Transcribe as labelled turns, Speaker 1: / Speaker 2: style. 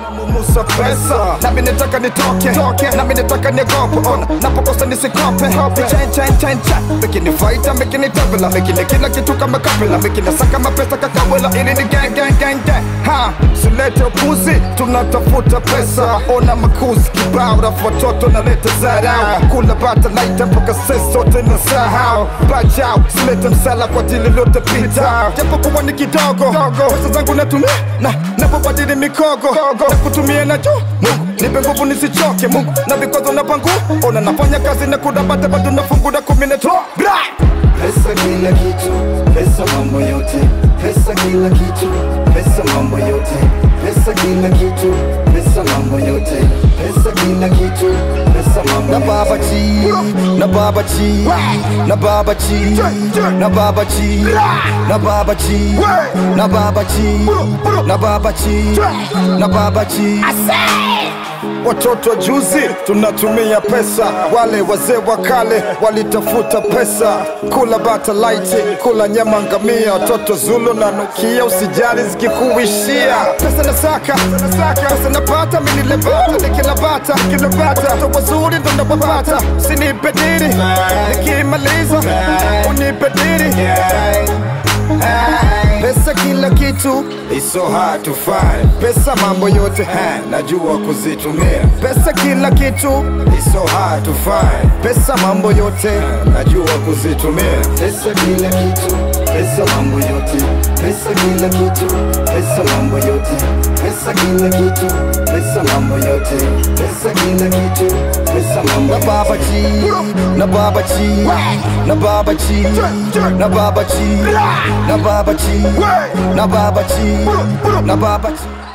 Speaker 1: Musa pesa nami nataka nitoke toke nami nataka niogope ona napokosa nisikope chen chen chen chen mekini faita mekini tabela mekini kila kitu kama kapela mekini saka mapesa kakawela ili ni gang gang gang gang ha silete upuzi tunatafuta pesa ona makuzi kibao rafu watoto naleta zarau kula bata laita mpaka sisi sote na sahau bajau silete msala kwa dili lote pita japo kuwa ni kidogo pesa zangu natumia na napobadili mikogo na kutumia na juu Mungu nipe nguvu nisichoke Mungu na vikwazo na pangu ona nafanya kazi na kudabata bado nafungura kumi na tro bra
Speaker 2: Pesa kila kitu, pesa mambo yote, pesa kila kitu, pesa mambo yote, pesa kila kitu, pesa mambo yote, pesa kila kitu, pesa mambo
Speaker 1: na
Speaker 2: yote.
Speaker 1: baba chi na baba chi na baba chi na baba chi na baba chi na baba chi na baba chi na baba chi Watoto wa juzi tunatumia pesa, wale wazee wa kale walitafuta pesa, kula bata laiti, kula nyama ngamia, watoto Zulu na nukia, usijali zikikuishia. Pesa nasaka, pesa napata, mimi nilebata, nikilabata, nikilabata, watoto wazuri ndo nawapata, sinipe diri, nikimaliza unipe diri. Pesa kila kitu,
Speaker 2: It's so hard to find.
Speaker 1: pesa mambo yote,
Speaker 2: Ha, najua kuzitumia.
Speaker 1: pesa kila kitu
Speaker 2: It's so hard to find.
Speaker 1: pesa mambo yote
Speaker 2: najua kuzitumia pesa kila kitu pesa mambo yote pesa kila kitu pesa mambo yote pesa kila kitu pesa mambo yote pesa kila kitu pesa mambo
Speaker 1: na baba chi na baba chi na baba chi na baba chi na baba chi na baba chi na baba chi